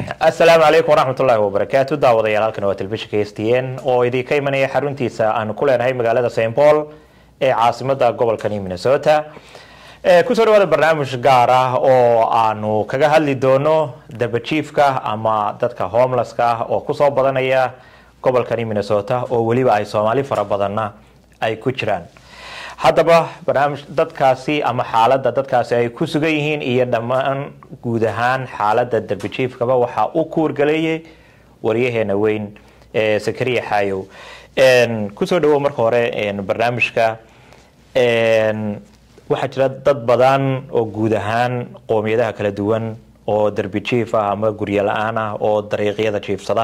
asalaamu calaykum waraxmat ullaahi wabarakaatu daawadayaal halkan waa telefishinka s t n oo idinka imanaya xaruntiisa aanu ku leenahay magaalada st paul ee caasimada gobolkani minnesota kusoo dhawaada barnaamij gaar ah oo aanu kaga hadli doono dabajiifka ama dadka homelesska ah oo kusoo badanaya gobolkani minnesota oo weliba ay soomaali fara badanna ay ku jiraan haddaba barnaamij dadkaasi ama xaaladda dadkaasi ay ku sugan yihiin iyo dhammaan guud ahaan xaaladda darbijiifkaba waxaa u kuurgaleeyay waryaheena weyn ee sakariya xaayow kusoo dhawow marka hore barnaamijka waxaa jira dad badan oo guud ahaan qoomiyadaha kala duwan oo darbijiif ah ama guryo la-aan ah oo dariiqyada jiifsada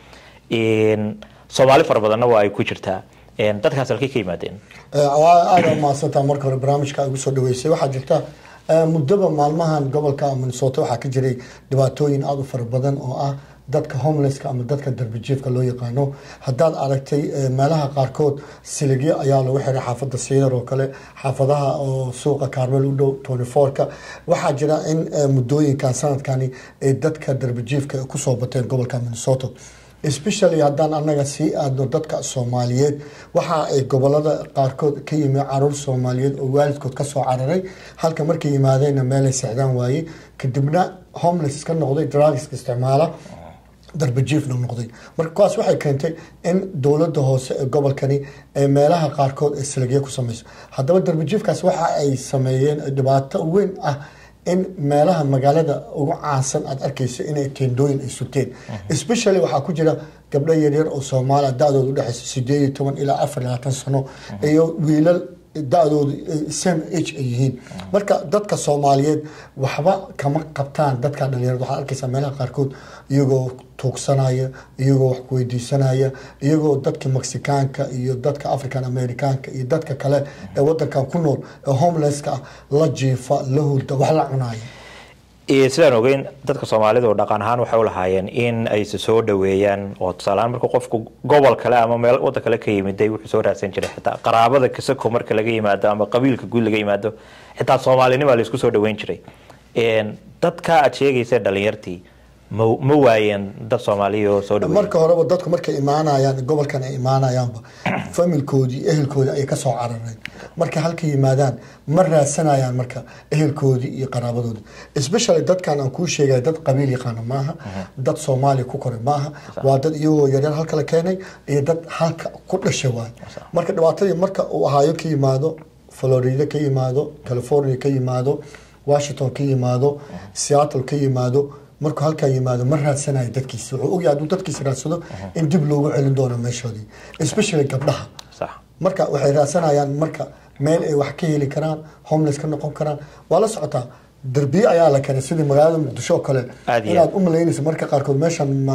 soomaali fara badanna waa ay ku jirtaa dadkaas halkay ka yimaadeen aada mahadsantaa marka hore barnaamijka igu soo dhaweysay waxaa jirta muddaba maalmahan gobolka minnesota waxaa ka jiray dhibaatooyin aada u fara badan oo ah dadka homelesska ama dadka darbijiifka loo yaqaano haddaad aragtay meelaha qaarkood siligyo ayaa lagu xiray xaafada siidar oo kale xaafadaha oo suuqa kaarmel u dhow tony forka waxaa jira in muddooyinkan sanadkani ay dadka darbijiifka kusoo bateen gobolka minnesota especially haddaan anaga sii aadno dadka soomaaliyeed waxa ay gobolada qaarkood ka yimi caruur soomaaliyeed oo waalidkood kasoo cararay halka markay yimaadeenna meelay sexdaan waayey kadibna homeless ka noqday drugska isticmaala darbajiifna noqday marka kuwaas waxay keentay in dowlada hoose ee gobolkani ee meelaha qaarkood ay silagyo ku sameyso haddaba darbajiifkaas waxa ay sameeyeen dhibaato weyn ah in meelaha magaalada ugu caansan aad arkeyso inay teendooyin ay suteen especially waxaa ku jira gabdho yaryar oo soomaaliya da-dooda udhexeysa sideed iyo toban ilaa afar iyo labaatan sano iyo wiilal da-doodu same age ay yihiin marka dadka soomaaliyeed waxba kama qabtaan dadka dhalinyarada waxaad arkeysaa meelaha qaarkood iyagoo tuugsanaya iyagoo wax kuweydiisanaya iyagoo dadka mexicaanka iyo dadka african americaanka iyo dadka kale ee wadankan ku nool ee homelesska ah la jiifa la hurda wax la cunaya sidaan ogeyn dadka soomaalidu dhaqan ahaan waxay u lahaayeen in ay se soo dhaweeyaan oo tusaalehaan marka qofku gobol kale ama meel wadan kale ka yimiday wuxuu soo raadsan jiray xitaa qaraabada kasako marka laga yimaado ama qabiilka guud laga yimaado xitaa soomaalinima laisku soo dhaweyn jiray dadka aad sheegaysa dhalinyartii ma ma waayeen dad soomaaliya oo soo dhaweey marka horeba dadku markay imaanayaan gobolkan ay imaanayaanba familkoodii ehelkoodii ayay kasoo carareen markay halka yimaadaan ma raadsanayaan marka ehelkoodii iyo qaraabadoodii especially dadkan aan kuu sheegaya dad qabiil yaqaana maaha dad soomaaliya ku koray maaha waa dad iyagoo yaryar halka la keenay iyo dad halka ku dhashay waay marka dhibaatadii marka uu ahaayo ka yimaado florida ka yimaado california ka yimaado washington ka yimaado seattle ka yimaado markuu halkaa yimaado ma raadsanayo dadkiisa wuxuu ogyahay hadduu dadkiisa raadsado in dib loogu celin doono meeshoodii especially gabdhaha marka waxay raadsanayaan marka meel ay wax ka heli karaan homeless ka noqon karaan waa la socotaa darbiye ayaa la keenay sidii magaalada muqdisho oo kale inaad u malaynayso marka qaarkood meeshan ma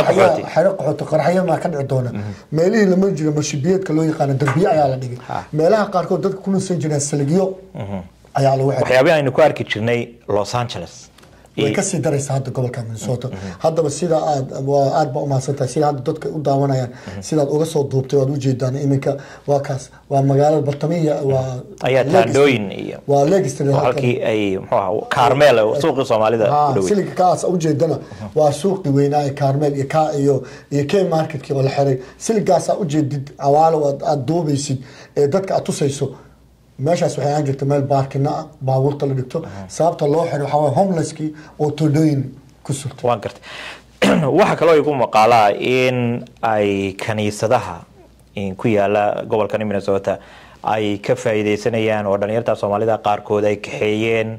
xero qaxoto qarxyo maa ka dhici doona meelihii lama jira mashibiyeedka loo yaqaano darbiye ayaa la dhigay meelaha qaarkood dadka ku nuusan jireen saligyo ayaa lagu xiray waxyaabihi aynu ku arki jirnay los angeles way kasii daraysa hadda gobolka minnesota haddaba sida aad aad ba umahadsantahay sida hadda dadka u daawanayaan sidaad uga soo duubtay waad ujeedaan iminka waa kaas waa magaalada bartamiya waa ayaa taandhooyin iyo waa legistra halkii ay muxuu ahaa kaarmeel suuqii soomaalida u dhawey siliga kaas ujeedana waa suuqii weynaa ee kaarmeel iyo ka iyo iyo k marketkii oo la xiray siligaasaa ujeedid cawaalo aad duubaysid ee dadka aad tusayso meeshaas waxay ahaan jirta meel baarkina ah baabuurta la dhigto sababta loo xiray waxaa waye homelesskii oo todhooyin ku surtay waan gartay waxaa kaloo igu maqaalaa in ay kaniisadaha ku yaala gobolkan minnesota ay ka faa'iideysanayaan oo dhalinyarta soomaalida qaarkood ay kaxeeyeen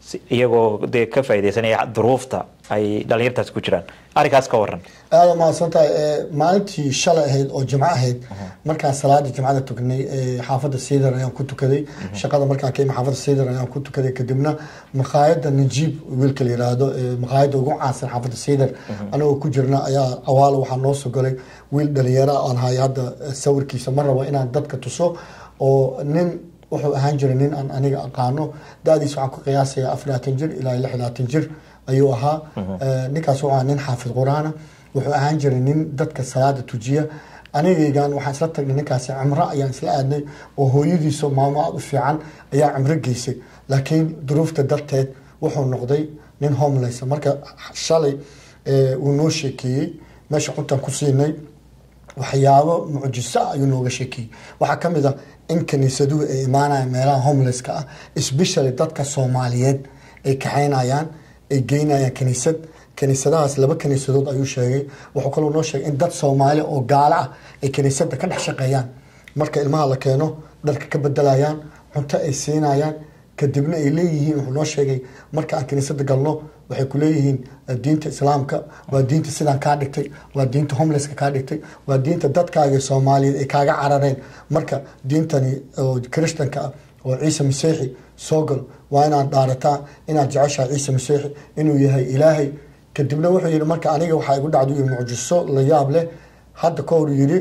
iyagoo dee ka faa'iideysanaya duruufta ay dhalinyartaasi ku jiraan arrinkaas ka waran aada mahadsantahay maalintii shalay ahayd oo jimco ahayd markaan salaada jimcada tukanay xaafadda siidar ayaan ku tukaday shaqada markaan ka imi xaafadda siidar ayaan ku tukaday kadibna maqaayadda najiib wiilka la yiraahdo maqaayadda ugu caansan xaafadda siidar anagoo ku jirna ayaa awaalo waxaa noo soo galay wiil dhalinyaro aan hay hadda sawirkiisa ma rabo inaan dadka tuso oo nin wuxuu ahaan jiray nin aan aniga aqaano da-diis waxaan ku qiyaasaya afar labaatan jir ilaa lix labaatan jir ayuu ahaa ninkaas waa nin xaafid qur-aana wuxuu ahaan jiray nin dadka salaada tujiya anigaygan waxaan isla tagnay ninkaasi cimro ayaan isla aadnay oo hooyadiisa maamo aad u fiican ayaa cimro geysay laakiin duruufta darteed wuxuu noqday nin homeless marka shalay ee, uu noo sheekeeyey meesha cuntaan ku siinay waxyaabo mucjiso ah ayuu nooga sheekeeyey waxaa ka mid ah in kaniisaduhu ay imaanayaan meelaha homelesska ah especially dadka soomaaliyeed ay kaxaynayaan ay geynayaan kaniisad kaniisadahaas laba kaniisadood ayuu sheegay wuxuu kaloo noo sheegay in dad soomaali oo gaalo ah ay kaniisada ka dhex shaqeeyaan marka ilmaha la keeno dharka ka bedelayaan cunto ay siinayaan kadibna ay leeyihiin wuxuu noo sheegay marka aan kaniisada galno waxay ku leeyihiin eh, diinta islaamka waa diinta sidaan kaa dhigtay waa diinta homelesska kaa dhigtay waa diinta dadkaaga soomaaliyeed ay kaaga carareen marka diintani oo kirishtanka ah oo ciise masiixi soo gal waa inaad dhaarataa inaad jeceshahay ciise masiixi inuu yahay ilaahay kadibna wuxuu yidhi marka aniga waxaa igu dhacdo iyo mucjiso la yaab leh hadda ka hor yidhi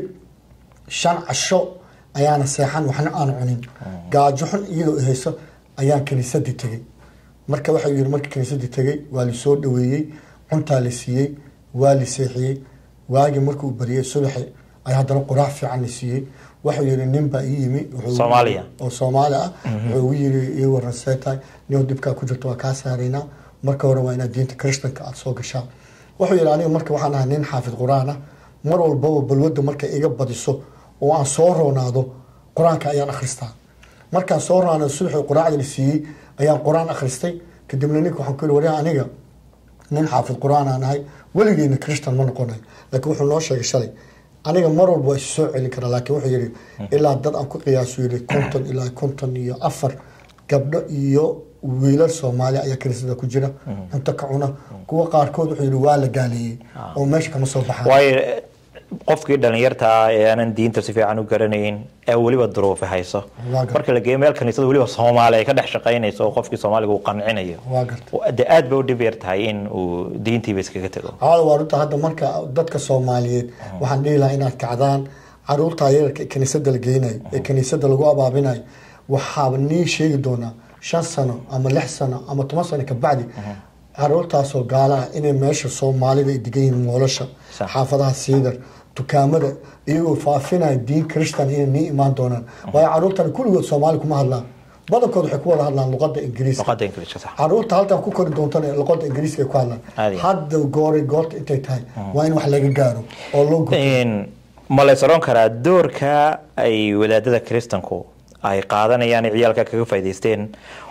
shan casho ayaana seexan waxna aan cunin gaajo xun iyadoo i hayso ayaan kaniisadii tegey marka waxau yihi marka kaniisadii tegey waa lisoo dhaweeyey cuntaa la siiyey waa la seexiyey waagii markuu bariyey subaxi ay haddana quraac fiican la siiyey wuxuu yihi nin baa ii yimi wuxuu- Soomaaliya. oo soomaali ah wuxuu ugu yiri ii waran seetahay nin dhibkaa ku jirto waa kaa saaraynaa marka hore waa inaad diinta kirishtanka aada soo gashaa wuxuu yihi aniga marka waxaan ahay nin xaafid qur-aan ah mar walbaba balwadda markay iga badiso oo aan soo roonaado qur-aanka ayaan akhristaa markaan soo roonaado subaxii quraacda la siiyey ayaan qur-aan akhristay kadibna ninka waxaan ku yihi waryaa aniga nin xaafid qur-aan aan ahay weligeena kirishtan ma noqonay laakiin wuxuu noo sheegay shalay aniga mar walba waa isu soo celin karaa laakiin wuxuu yidhi ilaa dad aan ku qiyaasu yidhi konton ilaa konton iyo afar gabdho iyo wiilal soomaali ayaa kaniisada ku jira cunto ka cuna kuwa qaarkood wuxuu yidhi waa la gaaleeyey oo meesha kama soo baxaan waayo eh, qofkii dhalinyarta ah ee aanan diinta si fiican u garanayn ee weliba duruufi hayso Waa gar- marka la geeyo meel kaniisada weliba soomaali ay ka dhex shaqaynayso oo qofkii soomaaliga uu qancinayo waa garta de aad bay u dhib yar tahay in uu diintiiba iskaga tago cawada waa runta hadda marka dadka soomaaliyeed waxaan dhihi lahaa inaad kacdaan caruurta yararka ee kaniisada la geynayo ee kaniisada lagu abaabinayo waxaaba nii sheegi doonaa shan sano ama lix sano ama toban sano kabacdi caruurtaasoo gaalaha inay meesha soomaalida ay degan yihiin moolasha Sax. xaafadaha siidar dukaamada iyagoo faafinaya diin kirishtan inay nii imaan doonaan waayo caruurtan kulligood soomaali kuma hadlaan badankood waxay ku wada hadlaan luqada ingiriiska luqada ingiliishka sax caruurta halkan ku kori doontana luqada ingiriiska ay ku hadlaan Caadi ah. hadda gooray goorta intay tahay waa in wax laga gaaro oo loo guto Een, ma la soron karaa doorka ay wadaadada kiristanku ay qaadanayaan ee ciyaalka kaga faa'iidaysteen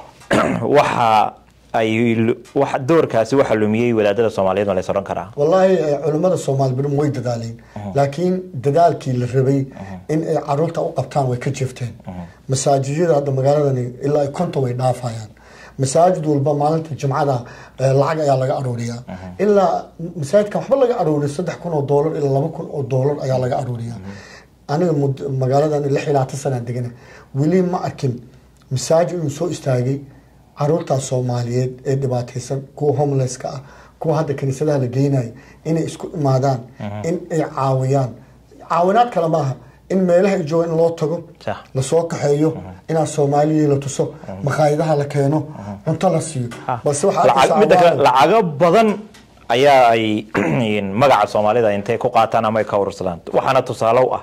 waxa ay wax doorkaasi waxa lumiyey wadaadada soomaaliyeed ma la soron karaa wallaahi eh, culimmada soomaali badan way dadaaleen laakiin dadaalkii la rabay in ay caruurta u qabtaan way ka jeefteen masaajijyada hadda magaaladani ilaa ay konton way dhaafayaan masaajid walba maalinta jimcada eh, lacag ayaa laga aruuriyaa ilaa masaajidkan waxba laga aruuriya saddex kun oo doolar ilaa laba kun oo doolar ayaa laga aruuriyaa aniga mud- magaaladan lix ilaa tan sanaan degana weli ma arkin masaajid inuu soo istaagay caruurtaas soomaaliyeed ee dhibaataysan kuwa homelesska ah kuwa hadda kaniisadaha la geynayo inay isku imaadaan in ay caawiyaan caawinaad kale maaha in meelaha ay joogaan in loo tago Sax. lasoo kaxeeyo inaa soomaaliyii la tuso makhaayadaha la keeno cunto la siiyo balse waxaa Lacag- arkaysaa midda kale abaal- lacago badan ayaa ay magaca soomaalida intay ku qaataan ama ay ka urursadaan waxaana tusaale u ah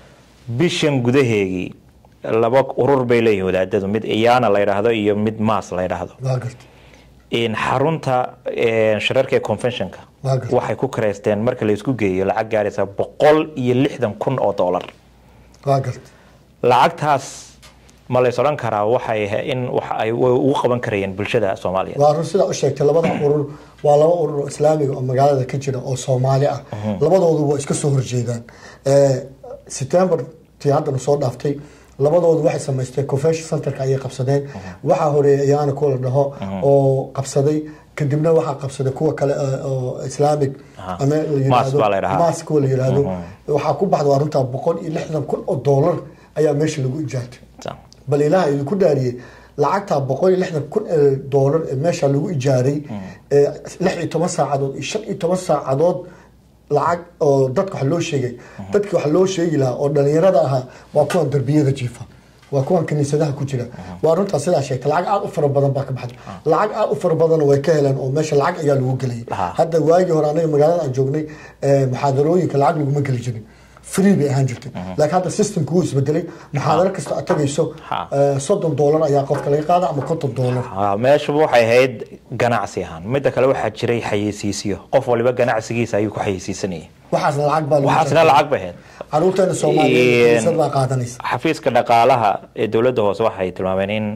bishan gudaheegii laba urur bay leeyihin wadaadadu mid iyaana la yidhaahdo iyo mid maas la yidhaahdo waa garta in xarunta een, shirarka ee conventionka Waa gartay. waxay ku kareysteen marka la isku geeyo lacag gaaraysa boqol iyo lixdan kun oo doolar waa garta lacagtaas ma lays odhan karaa waxay ahay in wax ay way ugu qaban karayeen bulshada soomaaliyeed waa run sidaa u sheegtay labada urur waa laba urur oo islaamiga oo magaalada ka jira oo soomaali ah labadoodu waa iska soo horjeedaan Eh, september tii haddana soo dhaaftay labadoodu waxay samaysteen convention centerka ayay qabsadeen waxaa horeeyay ayaana kuwa la dhaho oo qabsaday kadibna waxaa qabsaday kuwa kale eh, oo islaamic Aha. ama la Maas yiraahdo baa la yidhahaa. maas kuwa la yiraahdo waxaa ku baxda waa runtaa boqol iyo lixdan kun oo doolar ayaa meesha lagu ijaartay Sa- bal ilaah idinku dhaariyey lacagtaa boqol iyo lixdan kun ee doolar ee meesha lagu ijaaray ee lix iyo toban saacadood iyo shan iyo toban saacadood lacag oo dadka wax loo sheegay dadki wax loo sheegi lahaa oo dhalinyarada ahaa waa kuwan darbiyada jiifa waa kuwan kaniisadaha ku jira waa runtaa sidaa sheegtay lacag aad u fara badan baa ka baxday lacag aad u fara badan way ka heleen oo meesha lacag ayaa lagu gelayay Aha. hadda waagii hore anaga magaalada aan joognay eh, muxaadarooyinka lacag laguma geli jirin free bay ahaan jirtay laakiin hadda systemka wuu isbedelay muxaadaro kasta aad tagayso Ha. eh, soddon doolar ayaa qofka laga qaada ama konton doolar Ah, meeshuba waxay ahayd ganacsi ahaan midda kale waxaa jiray xayeysiisyo qof waliba ganacsigiisa ayuu ku xayeysiisanayay waxaasna lacag baa lagu waxaasna tartamay. lacag bay ahayd caruurteena soomaaliyeed Een, kaniisad baa qaadanaysa xafiiska dhaqaalaha ee dowladda hoose waxay tilmaameen in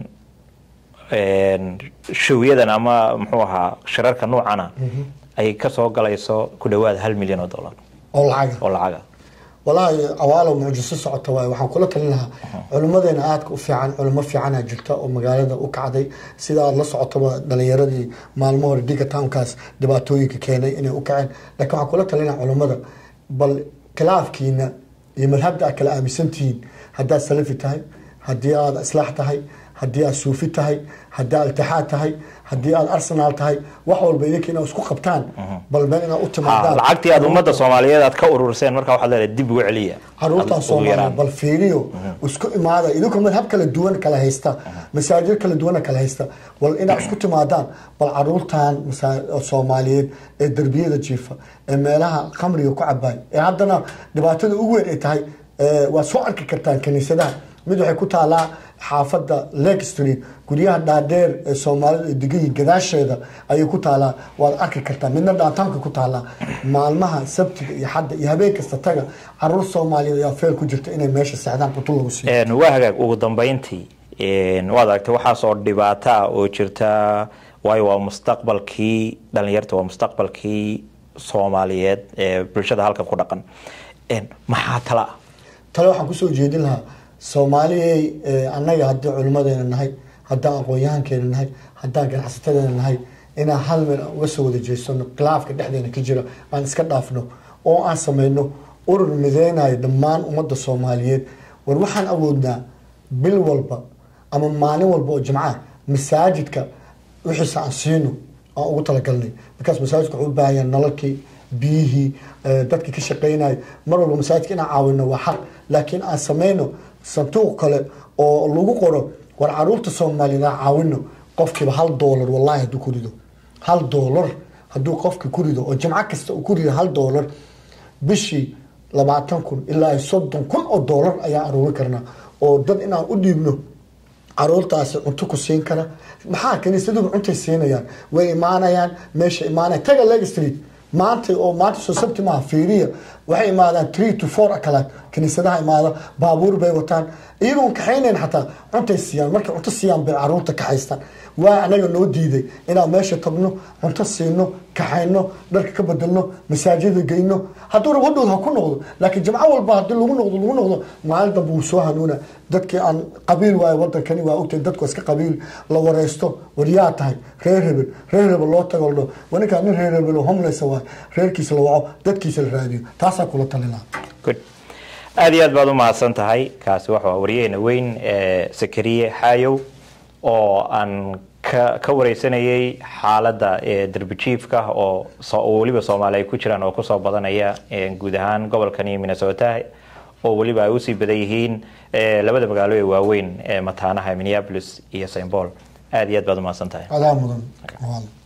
een, showyadan ama muxuu ahaa shirarka noocana ay kasoo galayso ku dhawaad hal milyan oo dollar oo lacaga oo lacaga walaahi awaalo mucjiso socota waaye waxaan kula talin lahaa culimmadeena aadka u fiican culimo fiicana jirta oo magaalada u kacday sida aad la socotaba dhalinyaradii maalmo hore diga townkaas dhibaatooyinka keenay inay u kaceen laakiin waxaan kula talin lahaa culimmada bal khilaafkiina iyo madhabda aad kala aaminsantihiin haddaad salafi tahay haddii aad islaax tahay haddii aad suufi tahay haddii aad iltixaad tahay haddii aad arsenaal tahay wax walba idinka inaad isku qabtaan bal meel inaad u Ah, timaadaan lacagtii aad ummadda soomaaliyeed aad ka ururseen markaa waxaad leedahay dib ugu celiya caruurtan Ugu soomaaliya yaraan. bal fiiriyo isku imaada idinku madhab kala duwan kala haysta masaajid kala duwan kala haysta wal inaad isku timaadaan bal caruurtan masa- soomaaliyeed ee derbiyada jiifa ee meelaha khamriga ku cabaay ee haddana dhibaatada ugu weyn ay tahay ee, waad soo arki kartaan kiniisadaha mid waxay ku taalaa xaafadda lake street guryaha dhaadheer ee soomaalida ay degan yihiin gadaasheeda ayay ku taalaa waad arki kartaa midna dhaantaanka ku taalaa maalmaha sabtiga iyo xadda iyo habeen kasta taga caruur soomaaliyeed ayaa feel ku jirta inay meesha seexdaan qutul lagu siiyo Een, waa hagaag ugu dambeyntii een, waad aragtay waxaasoo dhibaato ah oo jirta waayo waa mustaqbalkii dhalinyarta waa mustaqbalkii soomaaliyeed ee bulshada halkan ku dhaqan Een, maxaa tala ah tale waxaan kusoo jeedin lahaa soomaaliyey eh, annaga haddii culimmadeena nahay haddaan aqoon-yahankeena nahay haddaan ganacsatadeena nahay inaan hal meel aan uga soo wada jeesano khilaafka dhexdeena ka jira aan iska dhaafno oo aan sameyno urur mideynayo dhammaan ummadda soomaaliyeed war waxaan awoodnaa bil walba ama maalin walba oo jimcaha masaajidka wixiisa aan siino aan ugu talagalnay markaas masaajidka wuxuu u baahan yahay nalalkii biyihii eh, dadkii ka shaqeynaya mar walba masaajidka inaan caawino waa xaq laakiin aan sameyno sanduuq kale oo lagu qoro war caruurta soomaaliyeed aan caawino qofkiiba hal doolar wallahi hadduu ku rido hal doolar hadduu qofki ku rido oo jimco kasta uu ku rido hal doolar bishii labaatan kun ilaa soddon kun oo doolar ayaan aruurin karnaa oo dad inaan u dhiibno caruurtaasi cunto ku siin kara maxaa kaniisaduhu cuntay siinayaan way imaanayaan meesha imaanaya taga leg street maanta oo maanta soo sabti maaha fiiriya waxay imaadaan three to four akalaad kaniisadaha imaada baabuur bay wataan iyagoon kaxaynayn xataa cuntay siiyaan markay cunto siiyaan bay caruurta kaxaystaan waa anaga noo diiday inaan meesha tagno cunto siino kaxayno dharka ka bedelno masaajida geyno hadduu rabo dhow ha ku noqdo laakiin jimco walba haddii lagu noqdo lagu noqdo maalin dambe wuu soo hanuuna dadkii aan qabiil waayo wadankani waa ogtahay dadku iska qabiil la wareysto waryaa tahay reer hebel reer hebel loo tago ladho waninkaa nin reer hebel oo homeless waay reerkiisa la waco dadkiisa la raadiyo taasaa kula talina good aada iyo aad baad u mahadsan tahay kaasi waxa waa waryaheena weyn ee sakariye xaayow oo aan ka ka wareysanayay xaaladda ee derbijiifka oo so- oo weliba soomaali ay ku jiraan oo kusoo badanaya ee guud ahaan gobolkani minnesota oo weliba ay usii badan yihiin ee labada magaalo ee waaweyn ee mataanaha minneapolis iyo st paul aada iyo aad baad u mahadsan tahay adaa mudan